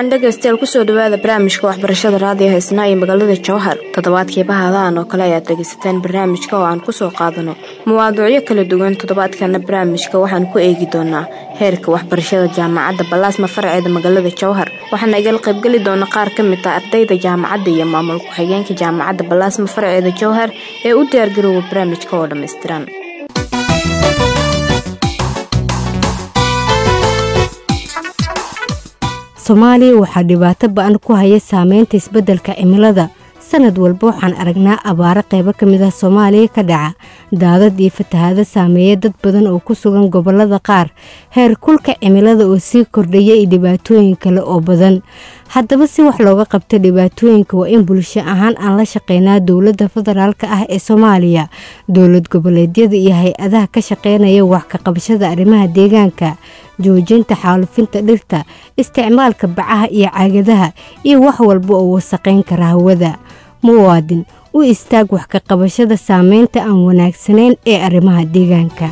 wacan dhegaystayaal kusoo dhawaada barnaamijka waxbarashada raadiyo haysnaa iyo magaalada jowhar toddobaadkii bahadahan oo kale ayaad dhegaysateen barnaamijka oo aan kusoo qaadano mawaaduucyo kala duwan toddobaadkana barnaamijka waxaan ku eegi doonaa heerka waxbarashada jaamacadda balaasma farceeda magaalada jowhar waxaana igala qaybgeli doona qaar ka mid ah ardayda jaamacadda iyo maamul ku-xigeenka jaamacadda balaasma farceeda jowhar ee u diyaargaroowa barnaamijka oo dhammaystiran soomaaliya waxaa dhibaato ba-an ku haya saameynta isbeddelka cimilada sanad walba waxaan aragnaa abaaro qaybo ka mid ah soomaaliya ka dhaca daadad iyo fatahaado saameeya dad badan oo ku sugan gobollada qaar heer kulka cimilada oo sii kordhaya iyo dhibaatooyin kale oo badan haddaba si wax looga qabta dhibaatooyinka waa in bulsho ahaan aan la shaqeynaa dowladda federaalk ah ee soomaaliya dowlad goboleedyada iyo hay-adaha ka shaqeynaya wax ka qabashada arrimaha deegaanka joojinta xaalufinta dhirta isticmaalka bacaha iyo caagadaha iyo wax walba oo wasaqayn kara hawada muwaadin u istaag wax ka qabashada saameynta aan wanaagsanayn ee arrimaha deegaanka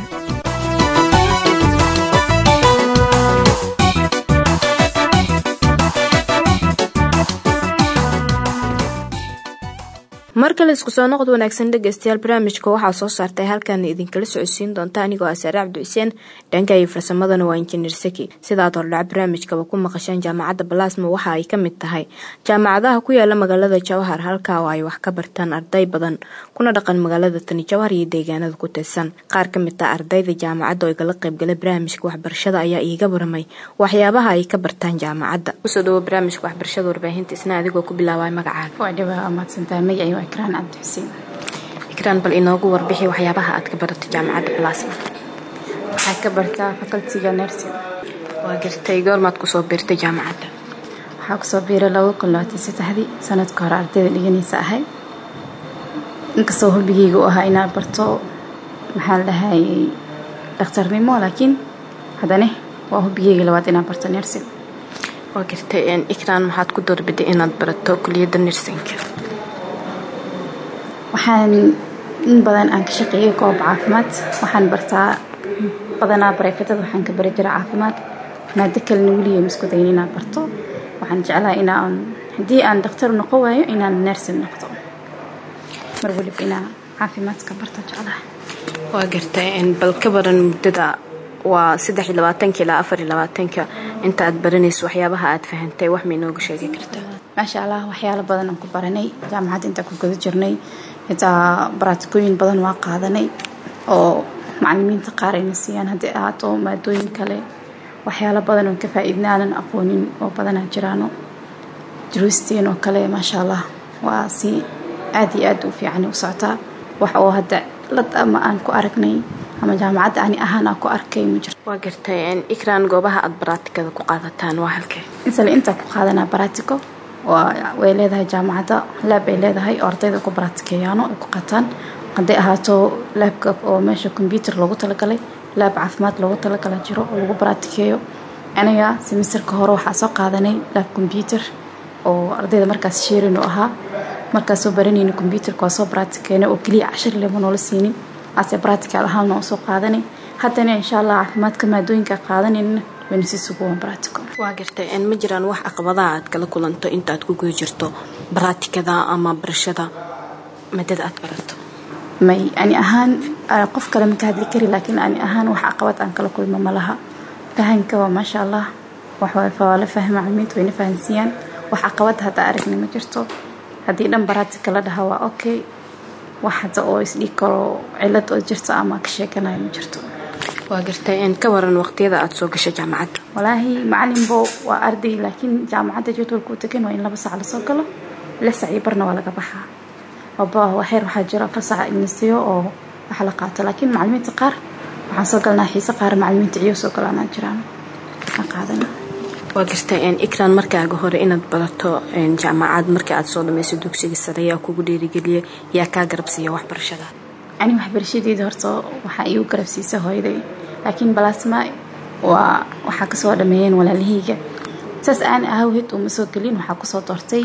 mar kale isku soo noqod wanaagsan dhegaystayaal barnaamijka waxaa soo saartay halkan idinkala socodsiin doonta anigoo ah saare cabdi xuseen dhanka iyo farsamadana waa injineer saki sidaad hordhac barnaamijkaba ku maqasheen jaamacadda balaasma waxa ay ka mid tahay jaamacadaha ku yaala magaalada jawhar halkaa oo ay wax ka bartaan arday badan kuna dhaqan magaalada tani jawhar iyo deegaanada ku tirsan qaar ka mid ah ardayda jaamacadda oo igala qaybgalay barnaamijka waxbarashada ayaa iiga waramay waxyaabaha ay ka bartaan jaamacadda kusoo dhawo barnaamijka waxbarashada warbaahinta isna adigoo ku bilaabay magacaaga ikraan cabdi xuseen ikraan bal inoogu warbixi waxyaabaha aad ka barato jaamacadda balaasma waxaa ka bartaa facultiga nursing waa gartay goormaad kusoo biirtay jaamacadda waxaa kusoo biiray laba kun labaatan saddexdii sanadka hore ardayda dhiganaysa ahay inkastoo hobigeyga u ahaa inaan barto maxaa la dhahayay dhakhtarnimo laakiin haddane waa hobigeyga labaad inaan barto nursing waa gartay ikraan maxaad ku doorbiday inaad barato kuliyadda nursinka waxaan in badan aan ka shaqeeyay goob caafimaad waxaan bartaa badanaa bareefadada waxaan ka bari jira caafimaad maado kalena weliya isku dayin inaan barto waxaan jeclaha inaan haddii aan dhakhtar noqon waayo inaan nersin noqdo mar waliba inaan caafimaadka barto jeclaha waa gartay bal ka baran muddada waa saddex iyo labaatanka ilaa afar iyo labaatanka inta aad baranayso waxyaabaha aad fahantay wax ma inooga sheegi kartaa maasha allah waxyaalo badan aan ku baranay jaamacadda intaan ku guda jirnay xitaa baraatikooyin badan waa qaadanay oo macalimiinta qaar ayna siiyaan haddii ahaato maadooyin kale waxyaalo badan oon ka faa-iidna aanan aqoonin oo badanaa jiraano duruusteen oo kale maasha allah waa si aada iyo aada u fiican u socotaa wax oo hadda lad ama aan ku aragnay ama jaamacadda ani ahaan aan ku arkay ma jirto waa gartay ikraan goobaha aada baraatikada ku qaadataan waa halkee insale intaa ku qaadanaa baraatico way leedahay jaamacadda laab ay leedahay oo ardayda ku baraatikeeyaano ay ku qataan hadday ahaato laabka oo meesha kombyuutar loogu talagalay laab caafimaad loogu talagala jiro oo lagu baraatikeeyo aniga semesterka hore waxaa soo qaadanay laab kombyuutar oo ardayda markaas sheerin u ahaa markaas soo baranayna kombyuutarka waa soo baraatikeena oo keliya cashar lema noola siinin ase baratical ahaanna oo soo qaadanay haddana insha allah caafimaadka maadooyinka qaadanayna wayna si suguwan baratico waa gartay ma jiraan wax caqabadaha aad kala kulanto intaaad ku guda jirto baraatikada ama barashada madada aad barato may ani ahaan qof kale maka hadli kari laakiin ani ahaan wax caqabad aan kala kulmo ma laha fahanka waa maasha allah waa la fahma macalimiinta wayna fahansiiyaan wax caqabad hadda aragni ma jirto haddii dhan baraatika la dhaha waa okay wax hadda oo isdhigi karo cilad oo jirto ama ka sheekanayo ma jirto waa gartay ka waran waqtiyada aada soo gashay jaamacadda walaahi macalinbo waa arday laakiin jaamacadda jadwalka u degan waa in laba sac lasoo galo lix sac iyo barna waa laga baxaa waxeer waxaa jira afar sac inasiyo oo wax la qaato laakiin macalimiinta qaar waxaan soo galnaa xiise qaar macalimiinta ciyo soo galaanaa jiraan aan qaadana waa gartay ikraan markaaga hore inaad barato jaamacad markii aad soo dhamayso dugsiga sare yaa kugu dhiirigeliya yaa kaa garabsiiya waxbarashada ani waxbarashadeeda horta waxaa iigu garabsiisa hooyaday laakiin balaasma waa waxaa kasoo dhameeyeen walaalahayga saas aan ahawheed uma soo gelin waxaa kusoo doortay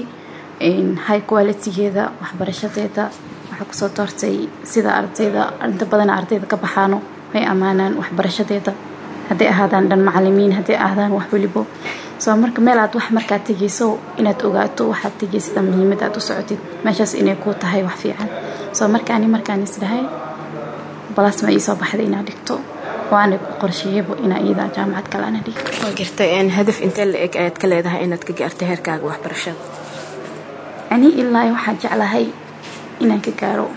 high qualitygeeda waxbarashadeeda waxaa kusoo doortay sida ardayda inta badan ardayda ka baxaano way ammaanaan waxbarashadeeda hadday ahaadaan dhan macalimiin hadday ahaadaan wax welibo soo marka meel aad wax markaad tegeyso inaad ogaato waxaad tegeysada muhiimad aad u socotid meeshaas inay kuu tahay wax fiican soo markaani markaan isdhahay balasma iisoo baxday inaad dhigto waana ku qorsheeyaba inaa iyada jaamacad kale ana dhigto waa gartay hadaf intee la eg ayaad ka leedahay inaad ka gaartay heerkaaga waxbarashada ani ilaa waxaan jeclahay inaan ka gaaro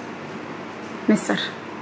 misar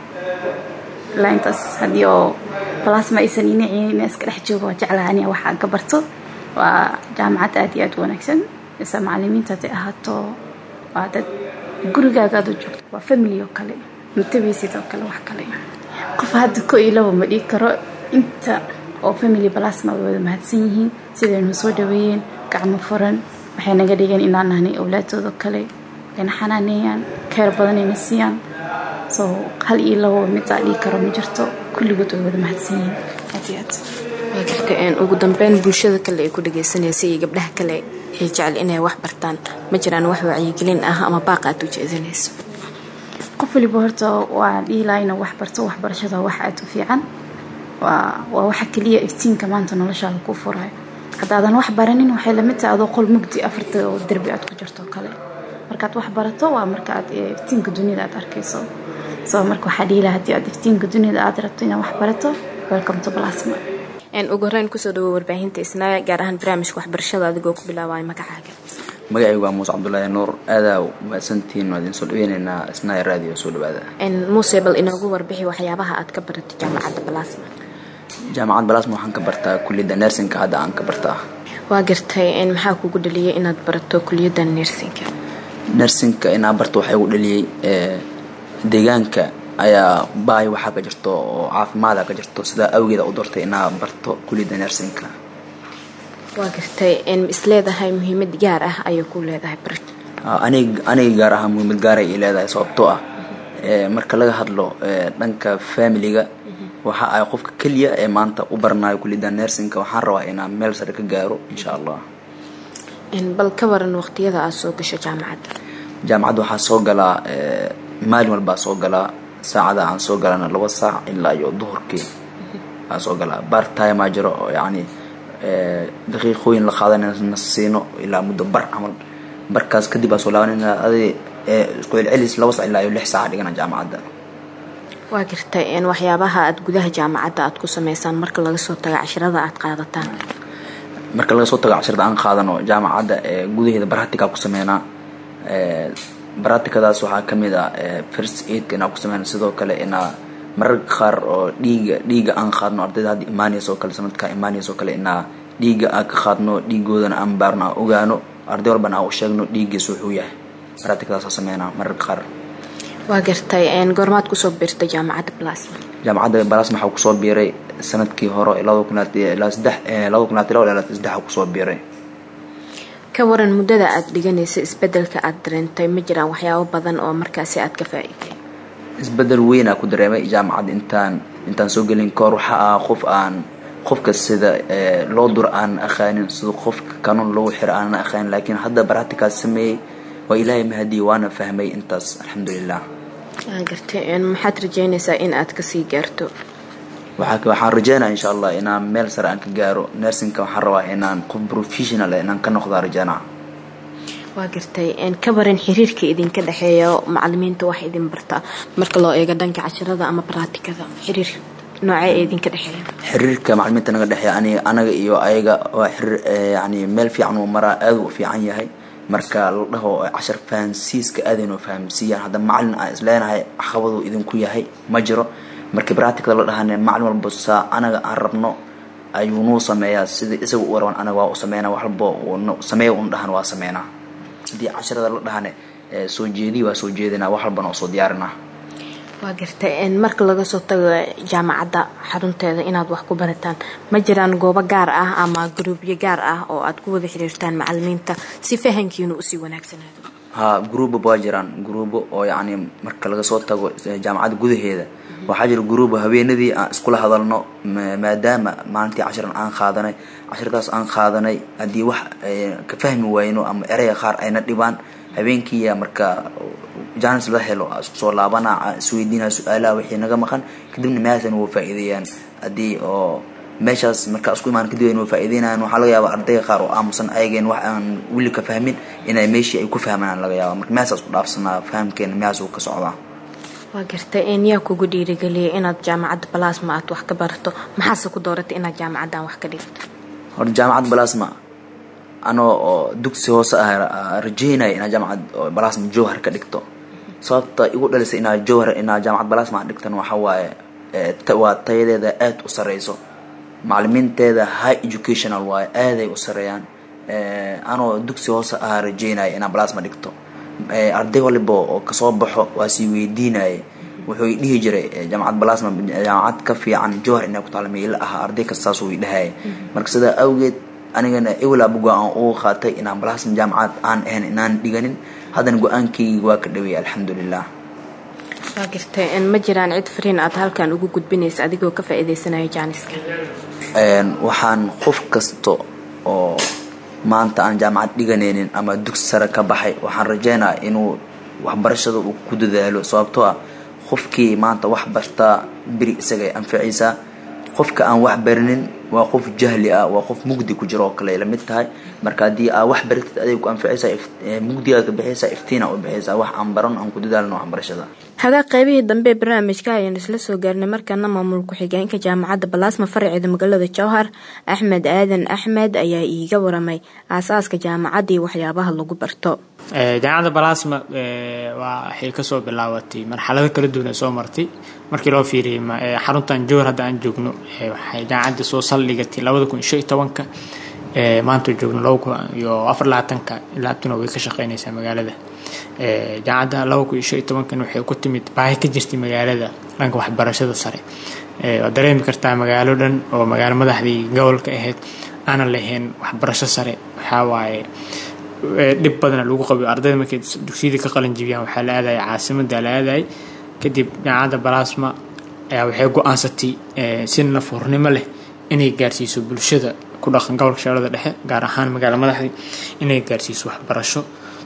ilaa intaas haddii oo balasma aysan inacin inaa iska dhex joogo waa jeclahay aniga waxaan ka barto waa jaamacad aad iyo aad u wanaagsan mise macalimiinta hadday ahaato waa dad gurigaaga aad u joogto waa family oo kale matabaysid oo kale wax kale qof hadda ko iyo laba ma dhigi karo inta oo family balasma way wada mahadsan yihiin sidaynu soo dhaweeyeen gacmo furan waxay naga dhigeen inaan nahnay awlaadooda kale ayna xanaaneeyaan keer badanayna siiyaan soo hal iyo labo midaa dhigi karo ma jirto kulligood way wada mahadsan yihiin aad iyo aad waa gartay ugu dambeyn bulshada kale ay ku dhageysanaysa iyo gabdhaha kale ay jecel inay wax bartaan ma jiraan wax wacyigelin ah ama baaq aad u jeedinayso qof waliba horta waa dhiilaa inuu wax barto waxbarashada wax aad u fiican waa waa waxa keliya iftiinka maanta noloshaada ku furayo haddaadan wax baranin waxay lamid tahay adoo qol mugdi afarta oo derbi aad ku jirto kale markaad wax barato waa marka aad iftiinka dunida aad arkayso soo marka waxaa dhiilaa haddii aad iftiinka dunida aad rabto inaad wax barato welcome to plasma ugu horeyn kusoo dhawo warbaahinta isnaaya gaar ahaan barnaamijka waxbarashada adigoo ku bilaabaya magacaaga magacaygu waa muuse cabdulaahi nuur aadaa mahadsantihiin waa idin soo dhaweyneynaa isnaaya raadiyo soo dhawaada muuse bal inoogu warbixi waxyaabaha aad ka baratay jaamacadda balasma jaamacad balasma waxaan ka bartaa kuliyadda nersinka hadda aan ka bartaa waa gartay maxaa kugu dhaliyay inaad barato kuliyadda nersinka nersinka inaa barto waxaa igu dhaliyey deegaanka ayaa baay waxaa ka jirto oo caafimaada ka jirto sidaa awgeeda u doortay inaa barto kuliyadda nersinka waa gartay isleedahay muhiimad gaar ah ayay ku leedahay barat anig aniga gaar ahaa muhiimad gaaray ay leedahay sababtoo ah marka laga hadlo dhanka familiga waxa ay qofka keliya ee maanta u baranayo kuliyadda nersinka waxaan rabaa inaan meel sare ka gaaro insha allah bal ka waran waqtiyada aad soo gasho jaamacadda jaamacadda waxaa soo galaa maalin walbaa soo galaa saacada aan soo galana laba saac ilaa iyo duhurkii aan soo galaa bar timaa jiro oo yacni daqiiqooyin la qaadanayna siino ilaa muddo bar camal barkaas kadib aa soo laabanayna adi isku celcelis laba sac ilaa iyo lix saaca dhigana jaamacadda waa gartay waxyaabaha aad gudaha jaamacadda aad ku sameysaan marka laga soo tago cashirada aad qaadataan marka laga soo tago cashirada aan qaadano jaamacadda gudaheeda baratikaa ku sameynaa baratikadaas waxaa kamid ah first aidka inaa ku sameyna sidoo kale inaa mararka qaar oo dhiiga dhiiga aan qaadno ardayda hadda imaaniyas oo kale sanadkaa imaaniyas oo kale inaa dhiiga aan ka qaadno dhiigoodana aan baarno aan ogaano arday walbana aan u sheegno dhiiggiis wuxuu yahay baratikadaas sameynaa mararka qaar waa gartay goormaad kusoo biirtay jaamacadda balasma jaamacadda balasma waxaa kusoo biiray sanadkii hore labada kunaad ilaa saddex labada kunaad ilaa ilaa saddexa kusoo biiray ka waran muddada aad dhiganaysa isbedelka aad dareentay ma jiraan waxyaabo badan oo markaasi aad ka faa-iiday isbedel weynaa ku dareemay jaamacadda intaan intaan soo gelin kahor waxa ah qof aan qofka sida loo dur aan aqaanin sida qofka kanuun loogu xiro aanan aqaanin laakiin hadda baractikaas sameeyey waa ilaahay mahadiye waana fahmay intaas alxamdulilah waa gartay maxaad rajeynaysaa in aad kasii gaarto waxaan rajeynaya insha allah inaan meel sare aan ka gaaro nersinka waxaan rabaa inaan qof professional inaan ka noqdaa rajeynaa waa gartay ka baran xiriirka idinka dhexeeya macalimiinta wax idin barta marka loo eego dhanka cashirada ama baraatikada xiriir noocee ee idinka dhexeeya xiriirka macalimiinta naga dhexeeya aniga anaga iyo ayaga waa xiriir yani meel fiican uu maraa aad u fiican yahay marka la dhaho cashar fahansiiska aadaynoo fahamsiiyaan hadda macalin aan isleenahay caqabadu idinku yahay ma jiro markii baracticada la dhahane macalin walba saa anaga aan rabno ayuu nuu sameeyaa sida isaga u raban anaga waa u sameynaa wax walba sameeya un dhahan waa sameynaa haddii casharada la dhahane soo jeediyi waa soo jeedinaa wax walbana oo soo diyaarinaa waa gartay marka laga soo tago jaamacadda xarunteeda inaad wax ku barataan ma jiraan goobo gaar ah ama gruubyo gaar ah oo aad ku wada xiriirtaan macalimiinta si fahankiinu usii wanaagsanaado ha gruubo waa jiraan gruubo oo yacni marka laga soo tago jaamacadda gudaheeda waxaa jira gruubo haweenadii aan iskula hadalno maadaama maalintii cashiran aan qaadanay cashirkaas aan qaadanay haddii wax ka fahmi wayno ama ereyga qaar ayna dhibaan habeenkiiya marka janis la helo isku soo laabana isweydiinaa su-aalaha wixii naga maqan kadibna meeshan waa faa-iideeyaan haddii oo meeshaas markaa isku imaan kadib aynu faa'iideynayan waxaa laga yaabaa ardayga qaar oo aamusan ayageen wax aan weli ka fahmin inay meeshii ay ku fahmayaan laga yaaba marka meeshaas ku dhaafsanaa fahamkeena meeshaas uu ka socdaa waa gartay een yaa kugu dhiirigeliyay inaad jaamacadda balasma aad wax ka barato maxaase ku dooratay inaad jaamacaddan wax ka dhigto horta jaamacad balasma anoo oo dugsi hoose ah rajeynaya inaad jaamacad balasma jowhar ka dhigto sababta igu dhalisay inaad jowhar inaad jaamacad balasma dhigtan waxa waaye waa tayadeeda aada u sareyso macalimiinteeda high educational waaye aaday u sareeyaan anoo dugsi hoose ahaa rajeynaya inaan balasma dhigto arday waliba oo kasoo baxo waa sii weydiinaya wuxuu dhihi jiray jaamacad balasma jaamacad ka fiican jowhar inay ku taalmay ila aha arday kastaasuu dhahaya marka sidaa awgeed anigana ewel abu go-aan ugu qaatay inaan balasma jaamacad aan ahayn inaan dhiganin haddana go-aankaygi waa ka dhaweeyay alxamdulilah waa gartay ma jiraan cid fariin aad halkan ugu gudbinaysa adigoo ka faa'iideysanaya jaaniska waxaan qof kasta oo maanta aan jaamacad dhiganaynin ama dugsi sare ka baxay waxaan rajeynaya inuu waxbarashada uu ku dadaalo sababtoo ah qofkii maanta wax bartaa beri isagay anficaysaa qofka aan wax barinin waa qof jahli ah waa qof mugdi ku jiro oo kale la mid tahay marka haddii aa wax baratid aday ku anficaysaa mugdigaad ka bixaysaa iftiina u bixaysaa wax aan baran aan ku dadaalno waxbarashada hagaa qaybihii dambe barnaamijka ayaan isla soo gaarnay markaana maamul ku-xigeenka jaamacadda balaasma faraceeda magaalada jowhar axmed aadan axmed ayaa iiga waramay aasaaska jaamacadda iyo waxyaabaha lagu barto jaamacadda balasma waxay kasoo bilaabatay marxalado kala duwan ee soo martay markii loo fiiriyay xaruntan jowhar hadda aan joogno waxay jaamacadda soo saldhigatay labada kun iyo tobanka maanta joogno laba kun iyo afar labaatanka ilaa abtuna way ka shaqeynaysaa magaalada jaamacadda laba kun iyo tobankan waxay ku timid baahi ka jirtay magaalada dhanka waxbarashada sare waad dareemi kartaa magaalo dhan oo magaalo madaxdii gobolka ahayd aanan lahayn waxbarasho sare waxaa waaye dhib badana lagu qabiyo ardayda markay dugsiyada ka qalin jibiyaan waxaa la aadaya caasimada la aadayay kadib jaamacadda balasma ayaa waxay go-aansatay si nafurnimo leh inay gaarsiiso bulshada ku dhaqan gobolka shabeellada dhexe gaar ahaan magaalo madaxdii inay gaarsiiso waxbarasho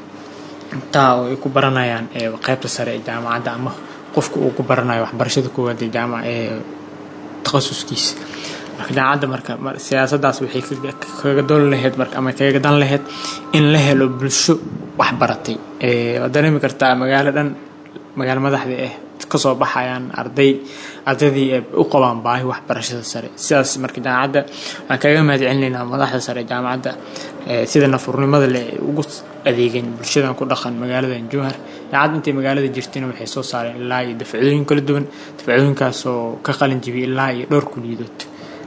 taa oo ay ku baranayaan qaybta sare ee jaamacadda ama qofka uu ku baranayo waxbarashada koowaad ee jaamac ee takhasuskiisa marka jaamacadda marka siyaasadaas waxay kaga doon lahayd marka ama kaga dan lahayd in la helo bulsho waxbaratay waad dareemi kartaa magaalo dhan magaalo madaxdii ah kasoo baxayaan arday ardaydii ay u qabaan baahi waxbarashada sare sidaas marka jaamacadda waxaan kaga mahad celinaynaa madaxda sare jaamacadda sida nafurnimada leh ay ugu adeegeen bulshadan ku dhaqan magaaladan jowhar jaamacadda intay magaalada jirtayna waxay soo saareen ilaa iyo dafcooyin kala duwan dafcooyinkaasoo ka qalin jibiyay ilaa iyo dhowr kuliyadood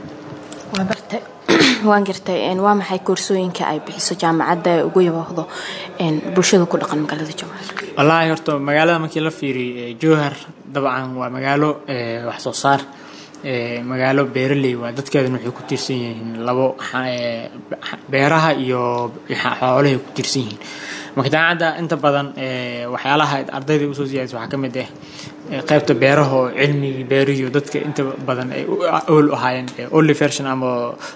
waa bartay waan gartay waa maxay koorsooyinka ay bixiso jaamacadda ee ugu yabahdo bulshada ku dhaqan magaalada jowhar wallaahi horta magaalada markii la fiiriyo jowhar dabcan waa magaalo wax soo saar magaalo beeraley waa dadkeedana waxay ku tiirsan yihiin labo beeraha iyo xoolahay ku tiirsan yihiin marka jaamacadda inta badan waxyaalaha ardayda usoo siyaadisa waxaa ka mid ah qaybta beeraha oo cilmigii beerihiyo dadka inta badan ay ool ahaayeen only version ama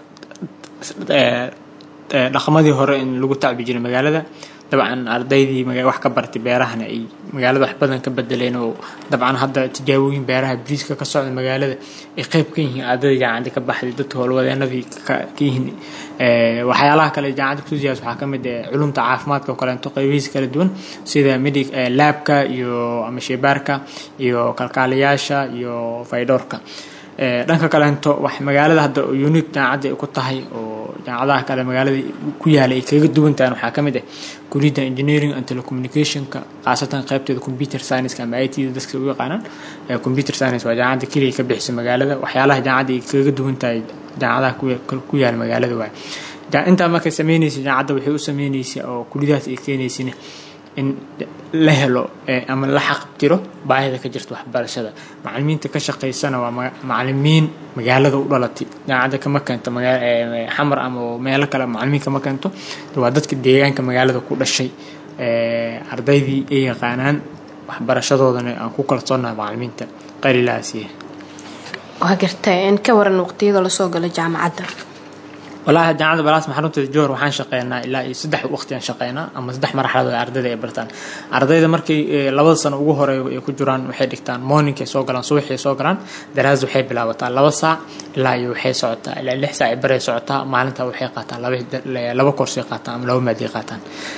dhaqamadii hore in lagu tacbi jiray magaalada dabcan ardaydii wax ka bartay beerahana ay magaalada wax badan ka bedeleen oo dabcan hadda tijaabooyin beeraha briiska ka socda magaalada ay qayb ka yihiin ardayda jaamacadda ka baxday dadka howlwadeenadii ka yihiin waxyaalaha kale jaamacadda kusoo siyaas waxaa ka mid ah culumta caafimaadka oo kaleeto qaybihiisa kala duwan sida medic laabka iyo ama sheebaarka iyo kalkaaliyaasha iyo faydhoorka dhanka kaleento wax magaalada hadda unique jaamacadda ay ku tahay oo jaamacadaha kale magaalada ku yaala ay kaga duwan tahan waxaa ka mid ah kuliyadda engineering and telecommunicationka khaasatan qaybteeda computer science ama i t da dadka u yaqaanaan computer science waa jaamacadda keliya ka bixisa magaalada waxyaalaha jaamacadda ay kaga duwan tahay jaamacadaha ku yaala magaalada waay intaa markay sameynaysa jaamacadda waxay u sameynaysa oo kuliyadahaas ay keenaysina in la helo ama la xaqtiro baahida ka jirta waxbarashada macalimiinta ka shaqaysana waa macalimiin magaalada u dhalatay jaamacadda kama keento xamar ama meelo kale macalimiin kama keento waa dadka deegaanka magaalada ku dhashay ardaydii ay yaqaanaan waxbarashadoodana aan ku kalsoonaha macalimiinta qalilaasiya waa gartay in ka waran waqtiyada lasoo galo jaamacadda walahi jaamacadda balaasma xarunteeda johor waxaan shaqeynaa ilaa iyo saddex waqti aan shaqeynaa ama saddex marxaladood ardayda ay bartaan ardayda markay labada sano ugu horeeya ay ku jiraan waxay dhigtaan morningkay soo galaan subaxay soo galaan daraas waxay bilaabataa laba saac ilaa iyo waxay socotaa ilaa lix saac baray socotaa maalinta waxay qaataan laba laba koorsay qaataan ama laba maadi qaataan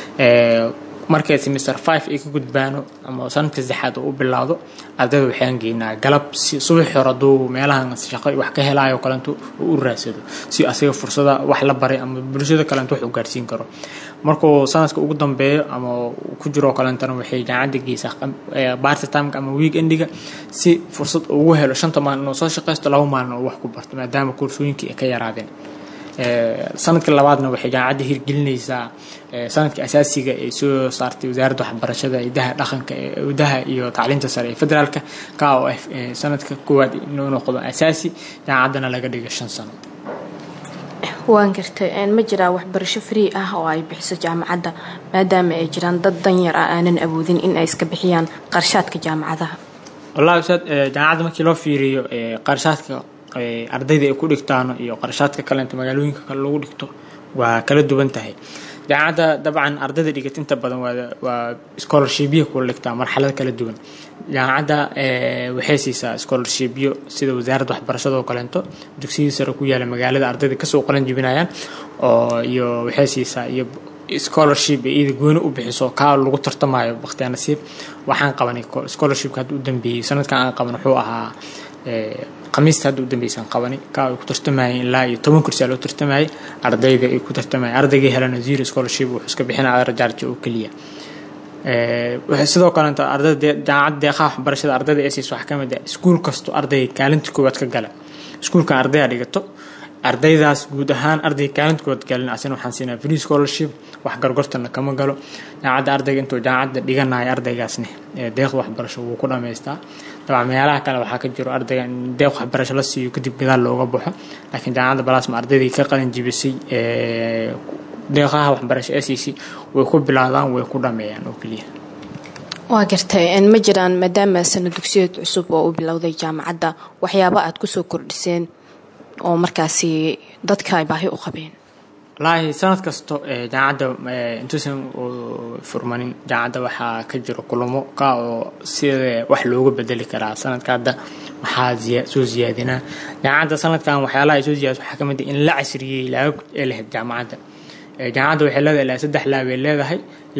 markay semester five ay ka gudbaano ama sanadka saddexaad uu u bilaawdo ardayda waxaan geynaa galab si subaxi hore hadduu meelahan shaqo wax ka helaayo kalento uu u raadsado si asiga fursada wax la baray ama bulshada kalento wax u gaarsiin karo markuu sanadka ugu dambeeyo ama ku jiro kalentana waxay jaamacadda geysaa barty timeka ama week endiga si fursad ugu helo shanta maalin inuu soo shaqaysto laba maalin oo wax ku barto maadaama koorsooyinkii ay ka yaraadeen sanadka labaadna waxay jaamacadda hirgelinaysaa sanadka asaasiga ee soo saartay wasaaradda waxbarashada idaha dhaqanka idaha iyo tacliinta sare ee federaalka ka oo ah sanadka koowaad inuu noqdo asaasi jaamacaddana laga dhiga shan sano waan gartay ma jiraa waxbarasho free ah oo ay bixiso jaamacadda maadaama ay jiraan dad danyar ah aanan awoodin in ay iska bixiyaan qarshaadka jaamacadaha wallahi ustaad jaamacadda markii loo fiiriyo qarshaadka ardayda ay ku dhigtaan iyo qarashaadka kalenta magaalooyinka kale lagu dhigto waa kala duwan tahay jaamacadda dabcan ardayda dhigat inta badan waa scholarshipyo kula dhigtaa marxalad kala duwan jaamacadda waxay siisaa scholarshipyo sida wasaaradda waxbarashada oo kaleento dugsiyada sare ku yaala magaalada ardayda kasoo qalan jibinayaan oo iyo waxay siisaa iyo scholarship iyada gooni u bixiso kaa lagu tartamayo bakhtiyaa nasiib waxaan qabanay scholarshipka hadda u dambeeyey sanadkan aan qaban wuxuu ahaa khamiista hadda u dambeysaan qabani kaa ay ku tartamayeen ilaa iyo toban kursi aa loo tartamayay ardayda ay ku tartamayeen ardaygii helana zero scholarship wuxuu iska bixinaya rajaarja oo keliya sidoo kalenta ardayda jaamacadda deeqaha waxbarashada ardayda ee siiso waxaa ka mid ah iskuul kasto ardayga kaalinta koowaad ka gala iskuulkan ardayda dhigato ardaydaas guud ahaan ardayga kaalinta koowaad galin asina waxaan siinaa free scholarship wax gargortana kama galo jaamacadda ardayga intuu jaamacadda dhiganayo ardaygaasne deeqda waxbarasho wuu ku dhamaystaa dabcan meelaha kale waxaa ka jiro ardayga in deeq waxbarasho la siiyo kadib gadaal looga baxo laakiin jaamacadda balaasma ardaydii ka qalin jibisay deeqaha waxbarasho ee siisay way ku bilaadaan way ku dhameeyaan oo keliya waa gartay ma jiraan maadaama sana dugsiyeed cusub oo u bilowday jaamacadda waxyaabo aad kusoo kordhiseen oo markaasi dadka ay baahi u qabeen wallaahi sanad kasto jaamacadda intuusan furmanin jaamacadda waxaa ka jiro kulamo ka oo sida wax looga bedeli karaa sanadka hadda waxaa soo ziyaadinaa jaamacadda sanadkan waxyaalaha ay soo ziyaad waxaa ka mid ah in la casriyey laabab ee lahayd jaamacadda jaamacadda waxay leedahay ilaa saddex laab ay leedahay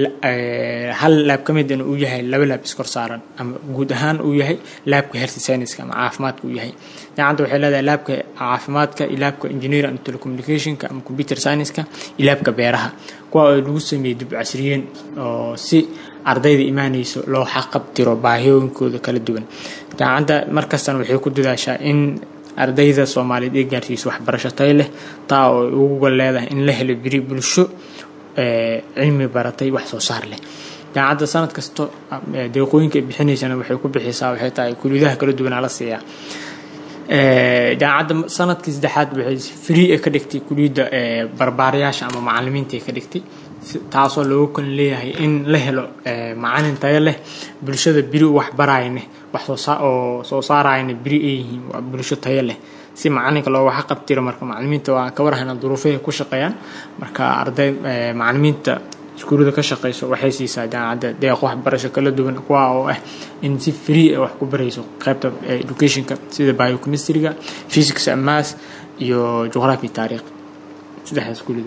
hal laab ka mid uu yahay laba laab iskor saaran ama guud ahaan uu yahay laabka health science ama caafimaadka uu yahay jaamacadda waxay leedahay laabka caafimaadka iyo laabka engineer and telecommunicationka ama computer science-ka iyo laabka beeraha kuwa oo lagu sameeyey dib casriyeen oo si ardayda imaanayso loo xaqabtiro baahiyooyinkooda kala duwan jaamacadda markastana waxay ku dadaashaa in ardayda soomaaliyeed ee gaarsiiso waxbarasho tay leh taa oo uga leedahay in la helo biri bulsho cilmi baratay wax soo saar leh jaamacadda sanad kasto deeqooyinka ay bixinaysana waxay ku bixisaa waxay tahay kuliyadaha kala duwanaa la siiyaa jaamacadda sanadkii saddexaad waxay free ka dhigtay kuliyadda barbaarayaasha ama macalimiinta ka dhigtay taasoo looga kon leeyahay in la helo macalin tayo leh bulshada biri wax barayne wax oo soo saarayna biri ay yihiin waa bulsho tayo leh si macalinka looga xaqabtiro marka macalimiinta waa ka warhayna duruufahay ku shaqeeyaan marka arday macalimiinta iskuullada ka shaqeyso waxay siisaa jaamacadda deeq waxbarasho kala duwan kuwa oo ah in si free wax ku barayso qaybta educationka sida biochemistryga physics and math iyo juqraafi taariikh saddexdaas iskuullada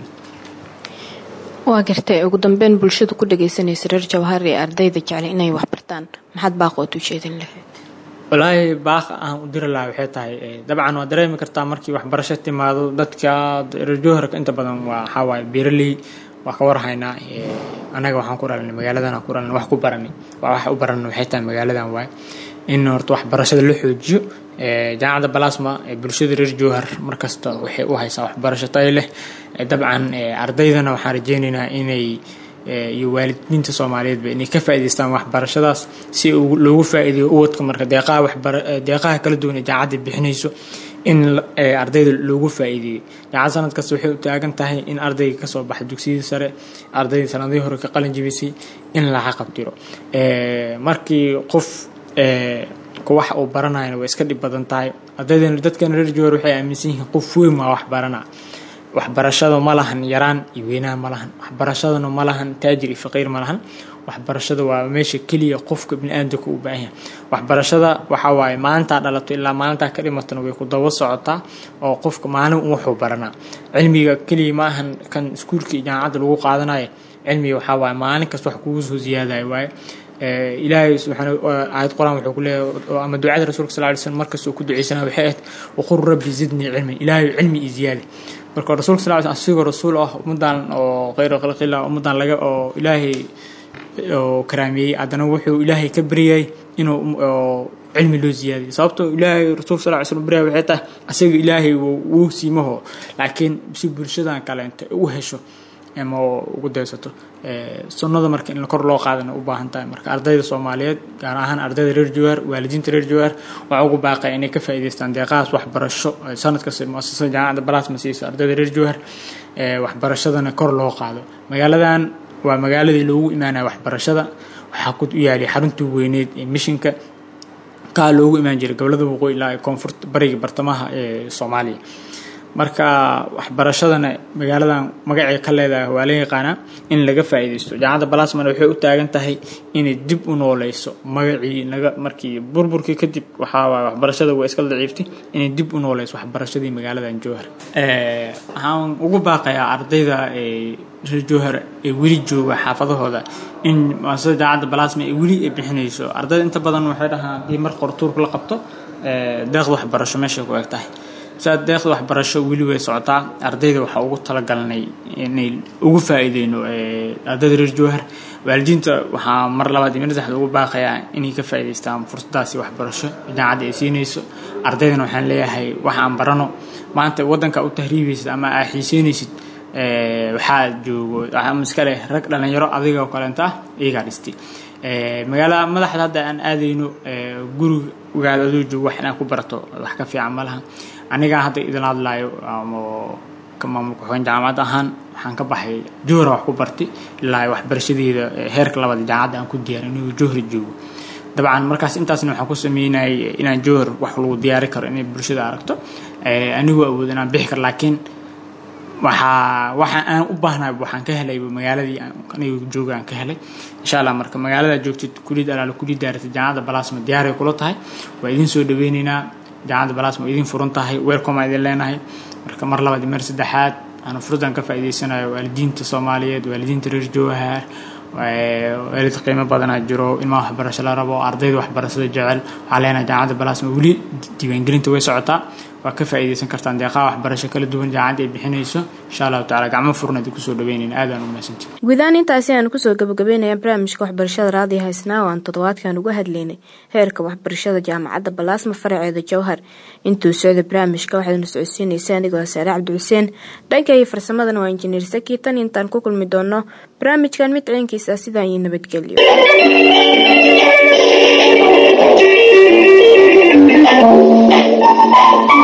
waa gartay ugu dambeyn bulshada ku dhageysanaysa reer jawhar ee ardayda jeclay inay waxbartaan maxaad baaqood u jeedin lahayd walaahi baaqa aan u diri lahaa waxay tahay dabcan waa dareemi kartaa markii waxbarasho timaado dadka reer jawharka inta badan waa waxaa waaye beeraley waa ka warhaynaa anaga waxaan ku dhalanay magaaladan ku dhalanay wax ku baranay waa wax u baranay waxay tahay magaaladan waaye in horta waxbarashada la xoojiyo jaamacadda balasma bulshada reer jowhar markasta waxay u haysaa waxbarasho tayo leh dabcan ardaydana waxaan rajeynaynaa inay iyo waalidiinta soomaaliyeedba inay ka faa'iidaystaan waxbarashadaas si loogu faa'iideeyo uwadka marka deeqaha waxbara deeqaha kala duwan ee jaamacadda bixinayso in ardayda loogu faa'iideeyo jaamacad sanad kasta waxay u taagan tahay in ardayga kasoo baxa dugsiyadii sare ardayda sanadihii hore ka qalin jibisay in la xaqabtiro markii qof wax uu baranayana way iska dhib badan tahay ardaydan dadkan reer jowhar waxay aaminsan yihiin qof weyn waa wax barana waxbarashada ma lahan yaraan iyo weynaha ma lahan waxbarashadana ma lahan taajir iyo faqiir ma lahan waxbarashada waa meesha keliya qofka bini-aadamka u baahan yahay waxbarashada waxa waaye maalintaa dhalato ilaa maalintaa ka dhimatana way ku daba socotaa oo qofka maalin wuxuu baranaa cilmiga keliya ma ahan kan iskuulka iyo jaamacadda lagu qaadanayo cilmiga waxaa waaye maalin kasta wax kugu soo ziyaadayo waaye ilaahay subxaana aayad qur-aan wuxuu ku leeyahay ama ducada rasuulka sal lay slm markastoo ku duceysana waxay ahayd waqul rabbi zidnii cilman ilaahay cilmi iyo ziyaadi marka rasuulka sal lay asigoo rasuul ah ummadan oo khayra khalqillah ummadan laga oo ilaahay oo karaameeyey haddana wuxuu ilaahay ka baryayay inuu cilmi loo ziyaadiyo sababtoo ilaahay rasuulka sal ly slm baryay waxay tahay asaga ilaahay wuu siimaho laakiin si bulshadan kaleenta u hesho ama ugu daysato sunnada marka in kor loo qaadana u baahan tahay marka ardayda soomaaliyeed gaar ahaan ardayda reer jawaar waalidiinta reer jawaar waxaa ugu baaqaya inay ka faa'iidaystaan deeqahaas waxbarasho sanad kasta muasasada jaamacadda balaasma siiso ardayda reer jawaar waxbarashadana kor loo qaado magaaladan waa magaaladii loogu imaanaya waxbarashada waxaa ku yaalay xaruntii weyneed ee mishinka kaa loogu imaan jiray gobolada waqooyi ilaa ee koonfurta bariga bartamaha ee soomaaliya marka waxbarashadana magaaladan magacay ka leedahay waa la yaqaanaa in laga faa'iidaysto jaamacadda balasman waxay u taagan tahay inay dib u nooleyso magacii naga markii burburkii kadib waxaa waay waxbarashada waa iska daciiftay inay dib u nooleyso waxbarashadii magaaladan jowhar waxaan ugu baaqayaa ardayda reer jowhar ee weli jooga xaafadahooda in maasada jaamacadda balasma ay weli ay bixinayso ardayda inta badan waxay dhahaan haddii mar qortuurka la qabto deeqda waxbarasho meeshay ku eg tahay saa deeqda waxbarasho weli way socotaa ardayda waxaa ugu talagalnay inay ugu faa'iideyno ardayda reer jowhar waalidiinta waxaa mar labaad iyo mar saddexaad ugu baaqayaa inay ka faa'iidaystaan fursadaasi waxbarasho jaamacadda ay siinayso ardaydana waxaan leeyahay wax aan barano maanta waddanka u tahriibaysid ama aa xiiseynaysid waxaa joogo ama iska leh rag dhalinyaro adiga oo kaleenta ah iyagaa dhistay magaalada madaxda hadda aan aadayno gurigaada adoo joogo wax inaa ku barato wax ka fiican ma laha anigaa hadda idin hadlaayo ama ka maamulka xogeen jaamacad ahaan waxaan ka baxay johra wax ku bartay ilaa waxbarashadeeda heerka labaad jaamacadda aan ku diyaarin inuu johri joogo dabcan markaas intaasna waxaan ku sameynayay inaan johor wax lagu diyaari karo inay bulshada aragto anigoo awood inaan bixi karo laakiin waxaa waxa aan u baahnaay waxaan ka helay magaaladii aniga jooga aan ka helay insha allah marka magaalada joogtid kulid alaala kulid daaratid jaamacadda balasma diyaaray kula tahay waa idin soo dhaweyneynaa jaamacadda balasma waa idin furan tahay weelkoma idin leenahay marka mar labaad iyo mar saddexaad aanu furdan ka faa'iidaysanayo waalidiinta soomaaliyeed waalidiinta reer jowhar waalid qiimo badanaa jiro ilmaha waxbarasho la rabo ardayda waxbarashada jecel waxaa leenahay jaamacadda balasma weli diiwaangelinta way socotaa waa ka faa'iidaysan kartaan deeqaha waxbarasho kala duwan jaamacadda ay bixinayso insha allahu tacala gacmo furna idin kusoo dhaweynayn aadaan u mahadsantii guudahaan intaasi aan kusoo gabagabeynaya barnaamijka waxbarashada raadiyo haysnaa oo aan toddobaadkan uga hadlaynay heerka waxbarashada jaamacadda balaasma faraceeda jowhar intuu socda barnaamijka waxaadna socodsiinaysa anigoo saare cabdi xuseen dhanka iyo farsamadana waa injineer saki tan intaan ku kulmi doono barnaamijkan mid ciinkiisa sidaa iyo nabadgelyo Thank you.